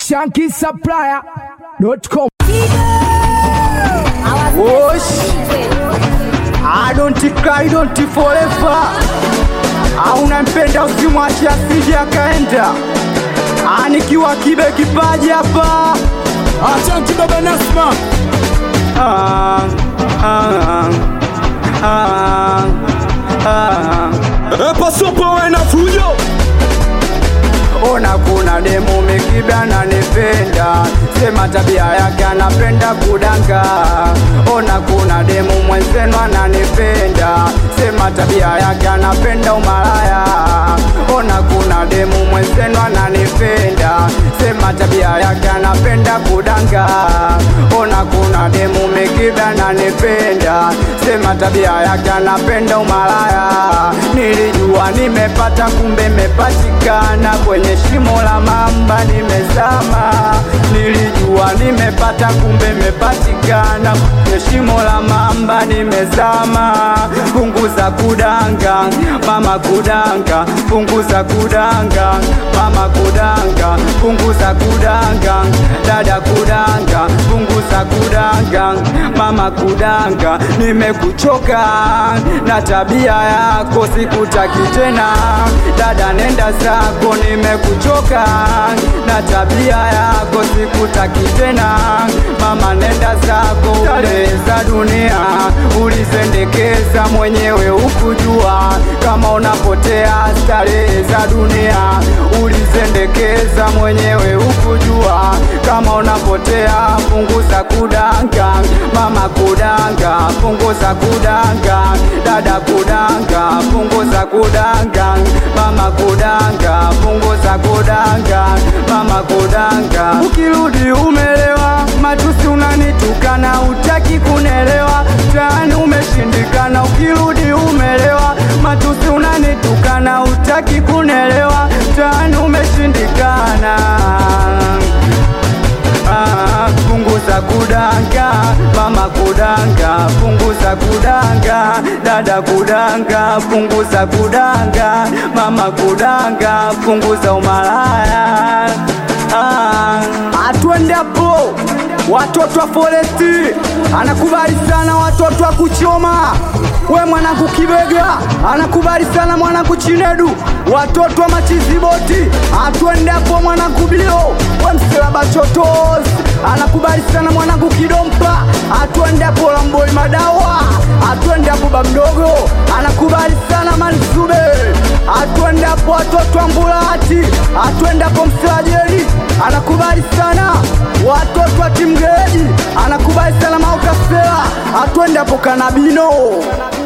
shankisupplier.com. Osh, I don't cry, don't forever. Hauna mpenda usimwache asije akaenda. Ah, nikiwa kibe kipaji hapa. Ashanti baba Nasma. Ah, ah, ah, ah. Pasopo we na fujo. Ona kuna demu mekiba ananipenda, sema tabia yake anapenda kudanga. Ona kuna demu mwenzenu ananipenda, sema tabia yake anapenda umalaya. Ona kuna demu mwenzenu ananipenda, sema tabia yake anapenda kudanga. Ona kuna demu mekiba ananipenda, sema tabia yake anapenda umalaya. Nilijua nimepata, kumbe mepatikana kwenye shimo la mamba nimezama. Nilijua nimepata, kumbe mepatikana kwenye shimo la mamba nimezama. Punguza kudanga mama, kudanga, punguza kudanga mama, kudanga, punguza kudanga dada, kudanga, punguza kudanga mama, kudanga. Nimekuchoka na tabia yako, sikutaki tena dada, nenda zako. Nimekuchoka na tabia yako, sikutaki tena mama, nenda zako. Starehe za dunia ulizendekeza mwenyewe, ukujua kama unapotea. Starehe za dunia ulizendekeza mwenyewe, ukujua kama unapotea. Punguza kudanga mama, kudanga, punguza kudanga dada, kudanga, punguza kudanga mama, kudanga, punguza kudanga mama, kudanga. Ukirudi umelewa, matusi unanitukana, utaki kunelewa, tani umeshindikana. Ukirudi umelewa, matusi unanitukana, utaki kunelewa, tani umeshindikana. Ah, punguza kudanga mama, kudanga, punguza kudanga dada, kudanga, punguza kudanga mama, kudanga, punguza umalaya. Ah, atwende hapo watoto wa Foresti anakubali sana watoto wa kuchoma. We mwanangu Kibega anakubali sana mwanangu Chinedu, watoto wa Machiziboti atwende hapo mwanangu Bio, we msilaba chotos anakubali sana mwanangu Kidompa, atwende hapo Lamboi Madawa, atwende hapo Bamdogo anakubali sana Mansube, atwende hapo watoto wa Mbulati, atwende hapo Msajeli anakubali sana watoto wa Timgeji, anakubali sana Maukasela, atwende hapo Kanabino.